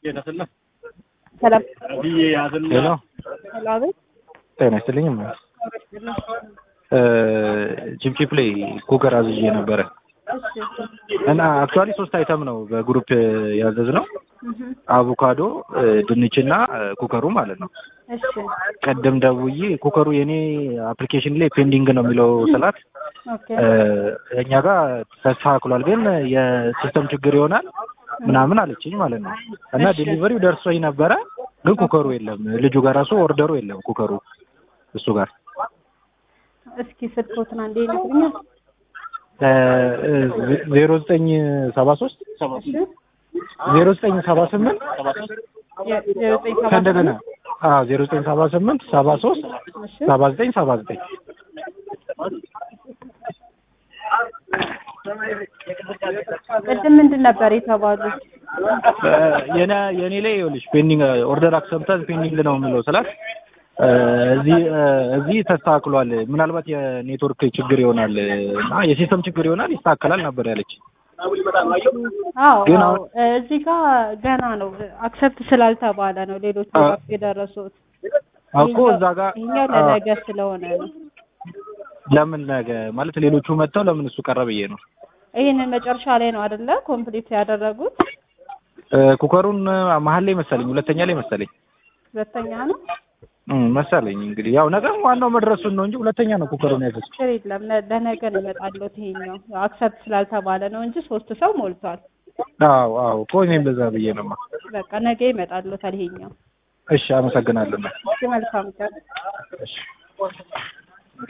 ሰላም ሄሎ ሄሎ፣ አቤት። ጤና ይስጥልኝ። ቺፕቺፕ ላይ ኩከር አዝዤ ነበረ እሺ፣ እና አክቹዋሊ ሶስት አይተም ነው በግሩፕ ያዘዝ ነው እህ፣ አቮካዶ፣ ድንችና ኩከሩ ማለት ነው። እሺ፣ ቀደም ደውዬ ኩከሩ የኔ አፕሊኬሽን ላይ ፔንዲንግ ነው የሚለው ስላት ኦኬ፣ እኛ ጋር ተስተካክሏል፣ ግን የሲስተም ችግር ይሆናል ምናምን አለችኝ ማለት ነው። እና እሺ። ዴሊቨሪው ደርሶኝ ነበረ፣ ግን ኩከሩ የለም። ልጁ ጋር ራሱ ኦርደሩ የለም ኩከሩ እሱ ጋር እስኪ ስልኮትን አንዴ ይነግሩኛል። ዜሮ ዘጠኝ ሰባ ሶስት እሺ፣ ዜሮ ዘጠኝ ሰባ ስምንት የ- የዘጠኝ ሰባት ከእንደገና ዜሮ ዘጠኝ ሰባ ስምንት ሰባ ሶስት እሺ፣ ሰባ ዘጠኝ ሰባ ዘጠኝ ቅድም ምንድን ነበር የተባሉት? የኔ የኔ ላይ ይኸውልሽ ፔንዲንግ ኦርደር አክሰፕታንስ ፔንዲንግ ነው የሚለው ስላት እ፣ እዚህ እ፣ እዚህ ተስተካክሏል፣ ምናልባት የኔትወርክ ችግር ይሆናል እና የሲስተም ችግር ይሆናል ይስተካከላል ነበር ያለች። አዎ ግን አዎ፣ አሁን- እዚህ ጋር ገና ነው አክሰፕት ስላልተባለ ነው ሌሎቹ አ- ጋር የደረሱት። እኮ እዛ ጋር ይሄኛው አ፣ ለነገ ስለሆነ ነው። ለምን ነገ ማለት ሌሎቹ መጥተው ለምን እሱ ቀረ ብዬ ነው። ይህንን መጨረሻ ላይ ነው አይደለ ኮምፕሊት ያደረጉት? እ፣ ኩከሩን መሀል ላይ መሰለኝ፣ ሁለተኛ ላይ መሰለኝ ሁለተኛ ነው። እም፣ መሰለኝ እንግዲህ ያው ነገ ዋናው መድረሱን ነው እንጂ ሁለተኛ ነው ኩከሩን ያዘዝኩት። ችግር የለም ለ- ለነገ ነው ይመጣለት። ይሄኛው አክሰፕት ስላልተባለ ነው እንጂ ሶስት ሰው ሞልቷል። አዎ አዎ እኮ እኔም በዛ ብዬ ነው። በቃ ነገ ይመጣለታል ይሄኛው። እሺ አመሰግናለሁ። እሺ መልካም ቀን። እሺ